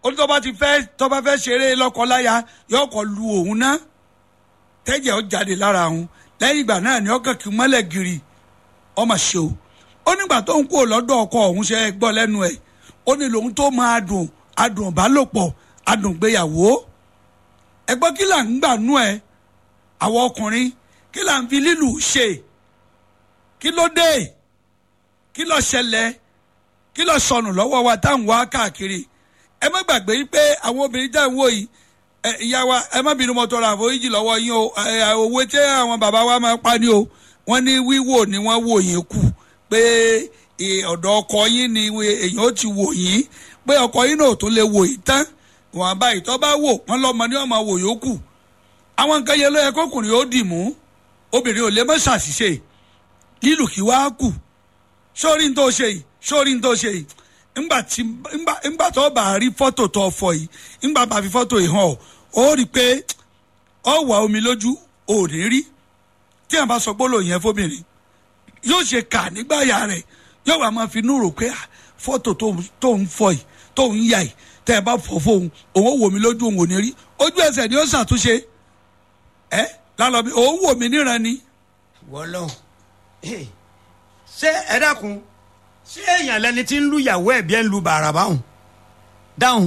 ó ní tó bá ti fẹ́ tó bá fẹ́ ṣeré lọ́kọ-láya yóò kọ́ lu òun ná tẹ́jẹ̀ ó jáde lára òun lẹ́yìn ìgbà náà ni ó kàn kí mọ́lẹ̀ gírì ọmọ ṣe o ó nígbà tó ń kó lọ́dọ̀ ọkọ òun ṣe gbọ́ lẹ́nu ẹ̀ ó ní lòun tó máa dùn adùn ìbálòpọ̀ adùn gbéyàwó ẹgbọ́n kí là ń gbà nú ẹ àwọn ọkùnrin kí là ń fi lílù ṣe kí ló dé kí ló ṣẹlẹ̀ kí ló sọnù lọ́wọ́ wa táwọn wá káàkiri ẹ má gbàgbé pé àwọn obìnrin tá à ń wò yìí ẹ ìyá wa ẹ má bínú mọ́tò ra àforíjì lọ́wọ́ yín o ẹ òwe tí àwọn bàbá wa máa pa ni o wọ́n ní wíwò ni wọ́n wò yín kù pé ẹ, ọ̀dọ̀ ọkọ yín ni èèyàn ó ti wò yín pé ọkọ yín náà ò tó lè wò yín tán wọn àbá ìtọ́ bá wò wọ́n lọ́mọ ní ọmọ wò yókù àwọn nǹkan yẹn ló yẹ kọkùnrin ó dì mú obìnrin ò lè má ṣàṣìṣe lílù kí wàá kù sórí ní tó ṣe yìí sórí ní tó ṣe yìí ńgbà tí ńgbà ńgbà tó bá rí fọ́tò tó fọ yìí ńgbà bá fi fọ́tò yìí hàn ọ́ ó rí i pé ọ wà omi lójú ò ní rí tí a bá sọ gbólóhùn yẹn fóbìnrin yóò ṣe kà nígbàyà rẹ̀ yóò wá máa fi inú rò pé ah, fọ́tò tó ń- tó ń fọ yìí tó ń yà yìí tẹ́ ẹ bá fọ fóun òun ó wò mí lójú òun ò ní rí ojú ẹsẹ̀ ni ó ṣàtúnṣe ẹ lálọ́ bí òun wò mí níran ni wọlọ ṣé ẹ dákun ṣé èèyàn lẹni tí ń lu ìyàwó ẹ bí ẹ ń lu bàrà báwọn dáhùn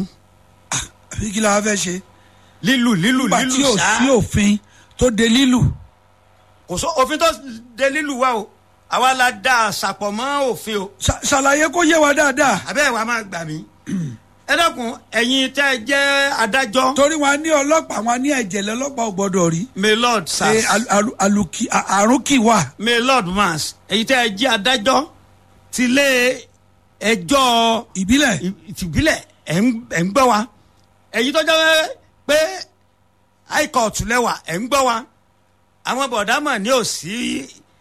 àbí kí la wá fẹ́ ṣe lílù lílù nígbà tí lílù ò ṣá sí òfin tó de lílù kò sọ òfin tó de lílù wa o àwa la dá àṣàpọ̀ mọ́ òfin o Ṣà- ṣàlàyé kó yé wa dáadáa àbẹ́ wa máa gbà mí ẹ dákun ẹ̀yin tẹ́ ẹ jẹ́ adájọ́ torí wọn ní ọlọ́pàá wọn ní ẹ̀jẹ̀ lọ́lọ́pàá ò gbọ́dọ̀ rí may lord ṣe sars alu- alu- aluki- a- àrùn kì wà may lord mars ẹ̀yin tẹ́ ẹ jẹ́ adájọ́ tilé ẹjọ́ ìbílẹ̀ ìtìbílẹ̀ ẹ̀ ń ẹ̀ ń gbọ́ wa ẹ̀yin tó jẹ́ pé high court lẹ́wà ẹ̀ ń gbọ́ wa àwọn bọ̀dámọ̀ ní ò sí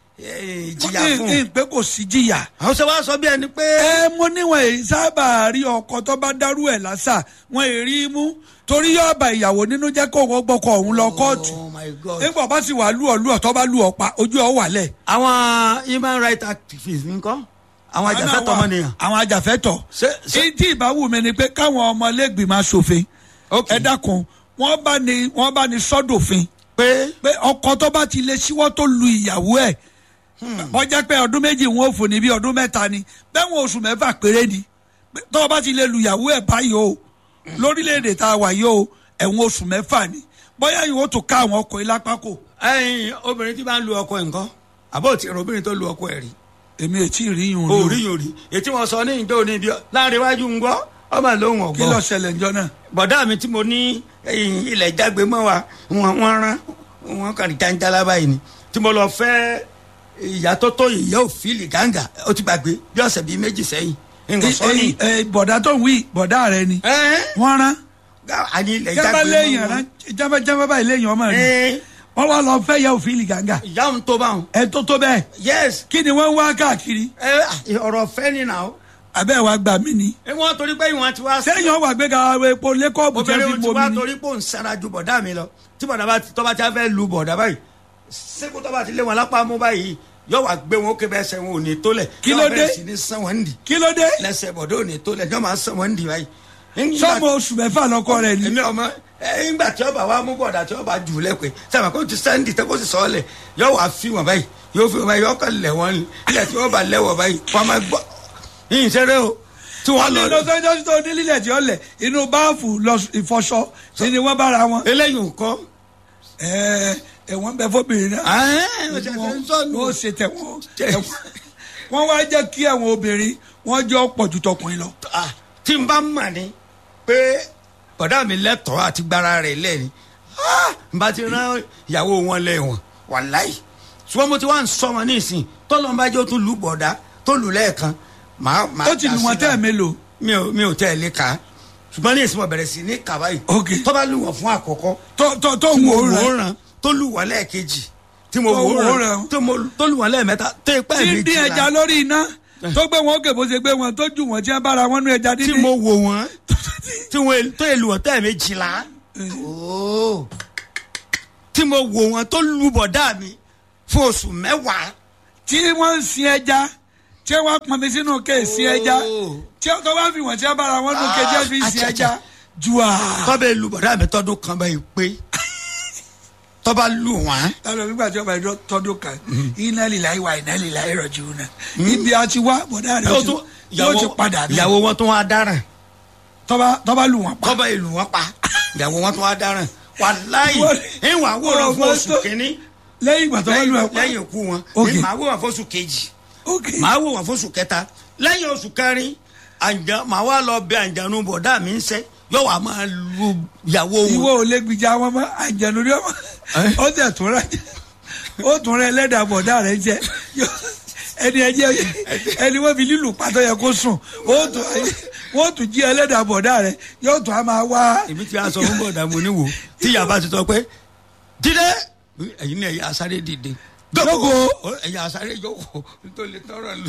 eh, ìjìyà fún ní pé kò sí jìyà àwọn ṣe wá sọ bí ẹni pé ẹ mo níwọ̀n èyí sábà rí ọkọ tó bá dárú ẹ̀ lásà wọn èrí mú torí yóò bá ìyàwó nínú jẹ́ kó wọ́n gbọ́kọ̀ òun lọ kóòtù oh my god nígbà bá sì wà lú ọ lú ọ tó bá lú ọ pa ojú ọ wà lẹ̀. àwọn human rights activists nǹkan àwọn ajàfẹ́tọ̀ ọmọnìyàn àwọn ajàfẹ́tọ̀ Ṣé- ṣé- tí ìbáwù mi ni pé káwọn ọmọlẹ́gbìmọ̀ aṣòfin Ok. ẹ dákun wọ́n bá ní wọ́n bá ní sọ́dọ̀fin pé pé ọkọ tó bá ti lè ṣíwọ́ tó lu ìyàwó ẹ̀ wọ́n jẹ́ pé ọdún méjì wọn ò fò ní bí ọdún mẹ́ta ni bẹ́ẹ̀ wọn oṣù mẹ́fà péré ni Pé tó o bá ti lè lu ìyàwó ẹ̀ báyìí o lórílẹ̀‐èdè tá a wà yìí o ẹ̀wọ̀n oṣù mẹ́fà ni bóyá yìí ó tún ká àwọn ọkọ̀ yìí lápá kò ẹyin obìnrin tí bá ń lu ọkọ ẹ̀ nǹkan àbó tí ìrìn obìnrin tó lu ọkọ ẹ̀ rí èmi ò tí ì rí yùn o rí yòó rí ètí wọn sọ ní ìjọ òní ibi láàrin iwájú ń gbọ́ ọmọ lóhùn kí ló ọ̀gbọ́n ṣẹlẹ̀ ńjọ́ náà bọ̀dá mi tí mo ní ẹ̀yìn ilẹ̀ jágbe mọ́ wa wọn wọn rán wọn kàn ní jáńjálá báyìí ni tí mo lọ fẹ́ ìyá tó tó ìyá òfìlì gàǹgà ó ti gbàgbé bí ọ̀sẹ̀ bíi méjì sẹ́yìn nǹkan sọ ní. Ẹ- ẹ- bọ̀dá tó ń wí bọ̀dá rẹ ni ẹ́ wọ́n rán àní ilẹ̀ jábá jágbe léèyàn mọ́ rán wọn. jábá jábá báyìí léèyàn ọmọ rẹ ẹ́ wọ́n wá lọ fẹ́ yẹ òfin gàǹgà ìyá òun tó bá wọn. ẹ tó tó bẹ́ẹ̀ yes kí ni wọ́n ń wá káàkiri ẹ ọ̀rọ̀ fẹ́ ni nà ó. abẹ́ wa gbà mí ni ẹ wọ́n torí pé ìwọ̀n ti wá sí. sẹ́yìn ọ̀wà gbé ga epo lẹ́kọ̀ọ́bù tẹ́ obìnrin fi ti bomi wá ni torí pé òun sara ju bọ̀dá mi lọ tí bọ̀dá bá tọ́ba tí a fẹ́ lu bọ̀dá báyìí sẹ́kù tọ́ba ti lé wọn lápá mú báyìí yóò wá gbé wọn ó ké bẹ́ẹ̀ sẹ́ wọn ò ní tó lẹ̀ Kí ló yóò dé? bẹ̀rẹ̀ sí ní sàn wọ́n ndì kí ló dé lẹ́sẹ̀ bọ̀dá ò ní tó lẹ̀ yóò máa sàn wọ́n ndì báyìí. Nígbà- sọ́mọ oṣù mẹ́fà lọ́kọ rẹ̀ ni èmi ọmọ ẹ ńgbà tí ọba wa mú bọ̀dà tí ọba jù lẹ́pẹ́ sábà kó ti sẹ́ndì tẹ́ kó sì sọ ọ́ lẹ̀ yóò wá fi wọn báyìí yóò fi wọn báyìí yóò kàn lẹ̀ wọ́n ilẹ̀ tí wọ́n bá lẹ́wọ̀ báyìí wọ́n máa gbọ́ yìí ṣeré o tí wọ́n lọ nínú sọ́jọ́ tó ní lílẹ̀ tí ó lẹ̀ inú báàfù lọ ìfọṣọ sí ni wọ́n bára wọn. eléyìí nǹkan ẹ ẹ̀wọ̀n bẹ fóbìnrin náà sọnù. wọ́n ṣe tẹ̀wọ̀n wọ́n wá jẹ́ kí àwọn obìnrin wọ́n jọ pọ̀ ju tọkùnrin lọ. Ah, tí n bá mà ní pé bọ̀dá mi lẹ́tọ̀ọ́ àti gbára rẹ̀ lẹ́ni ah, n bá ti rán ìyàwó wọn lẹ́wọ̀n wàláì ṣùgbọ́n mo ti wá ń sọ wọn ní ìsìn tọ́lọ́mbájọ́ tún lù bọ̀dá tó lù lẹ́ẹ̀kan màá màá ó ti lù dá wọ́n sí tẹ́ ẹ̀ náà. mélòó. mi ò mi ò tẹ́ ẹ lé ka ṣùgbọ́n ní ìsìn mo bẹ̀rẹ̀ sí ní kàbá yìí Ok. tó bá lù wọ́n fún àkọ́kọ́ tó tó tó tí ń mo wò ó wò ó rẹ̀ ràn tó lù wọ́n lẹ́ẹ̀kejì tí mo Tó wò ó wò ó ràn ràn. tó mo- tó lù wọ́n lẹ́ẹ̀mẹ́ta tó ipá tí ń ìbejì dín ẹja lórí iná tó gbé wọn òkè bó ṣe gbé wọn tó jù wọn tí wọn bára wọn nú ẹja tí dídín. mo wò wọ́n tí wọ́n tó èlù wọ́n tẹ́ méjìlá Ooo. tí mo wò wọ́n tó lu bọ̀dá mi fún oṣù mẹ́wàá tí wọ́n ń sin ẹja tí wọ́n pọnmi sínú kéèsì ẹja Oh. tí wọ́n tó bá fi wọ́n tí wọ́n bára wọn nú kéèjì fi sin Ah, ẹja jua tọ́bẹ̀ lu bọ̀dá mi tọ́dún kan báyìí pé tọ́ba lù wọ́n lọ́dọ̀ nígbà tí ọba ẹ̀dọ́ tọ́dún kan iná líla ìwà iná líla ìrọ̀jù náà ibi àti wá bọ̀dá rẹ̀ yóò ti- tún yóò ti padà bí ìyàwó wọn tún wá dáràn tọ́ba tọ́ba lù wọ́n pa tọ́ba ìlú wọn pa ìyàwó wọn tún wá dáràn wàláyé Wọ́n- ìwà wòran fún Wọ́n oṣù tó- kínní lẹ́yìn ìgbà tọ́ba lù lẹ́yìn wọ́n pa lẹ́yìn ikú wọn Ok. ní màá wòran fún oṣù kejì ok màá wò wọn fóṣù kẹta lẹ́yìn oṣù kẹrin àǹjà màá wá lọ bẹ àǹjànú bọ̀dá mi ń sẹ́ yóò wá máa lu ìyàwó ìwọ wọn. ò lè gbìjà wọn mọ́ àjẹnù rí ọmọ Eh? ó tẹ̀ tún rẹ̀ ó tún rẹ̀ ẹlẹ́dàá bọ̀dá rẹ̀ jẹ́ Yóò- ẹni ẹjẹ ẹni wọ́n fi lílù pàtó yẹ kó sùn ó tún wọ́n tún jí ẹlẹ́dàá bọ̀dá rẹ̀ yóò tún á máa wá èmi ti aṣọ fún bọ̀dà mo ní wò tí yàrá ti sọ pé dídé ẹ̀yin ní ẹ̀yà asáré dìde Jókòó. ẹ̀yà asáré jókòó tó lè tọrọ lù.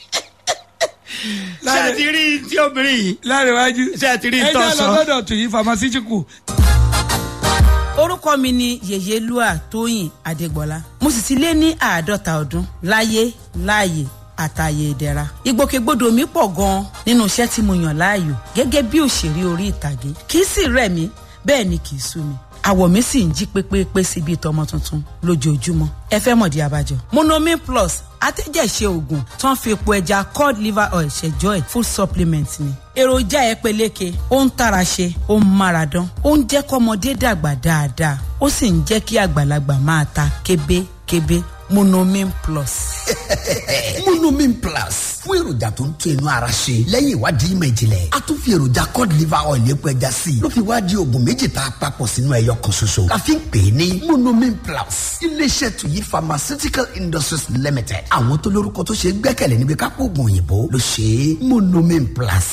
ṣé Láre- ẹ ti rí tí obìnrin yìí láríwájú Ṣé ẹ ti rí ẹ ìtọ́ jẹ́ sọ? lọ́dọ̀ tù yí pharmaceutical orúkọ mi ni yèyélúà tóyìn adégbọlá mo sì ti lé ní àádọ́ta ọdún láyé láàyè àtàyè ìdẹ̀ra ìgbòkègbodò mi pọ̀ gan-an nínú iṣẹ́ tí mo yàn láàyò gẹ́gẹ́ bí òṣèré orí ìtàgé kì í sì rẹ̀ mí bẹ́ẹ̀ ni kì í sú mi àwọ̀ mi sì ń jí pépépé sí bíi tọmọ tuntun lójoojúmọ́ ẹ fẹ́ mọ̀dí abájọ. monomin plus atẹ́jẹ̀ṣe oògùn tó ń fi epo ẹja cod liver oil ṣẹjọ́ ẹ̀ food supplement ni. èròjà ẹ peléke ó ń tara ṣe ó ń mára dán ó ń jẹ́ kọ́mọdé dàgbà dáadáa ó sì ń jẹ́ kí àgbàlagbà máa ta kébékébé monomin plus. monomin plus fún èròjà tó ń tún inú ara ṣe lẹ́yìn ìwádìí ìmọ̀ ìjìnlẹ̀ a tún fi èròjà cod liver oil epo ẹja sí i ló fi wá di oògùn méjì tá a papọ̀ sínú ẹyọ kan ṣoṣo la fi ń pè é ní monomin plus iléeṣẹ́ tuyi pharmaceutical industries limited àwọn tó lórúkọ tó ṣe é gbẹ́kẹ̀lé níbi kápò oògùn òyìnbó ló ṣe é monomin plus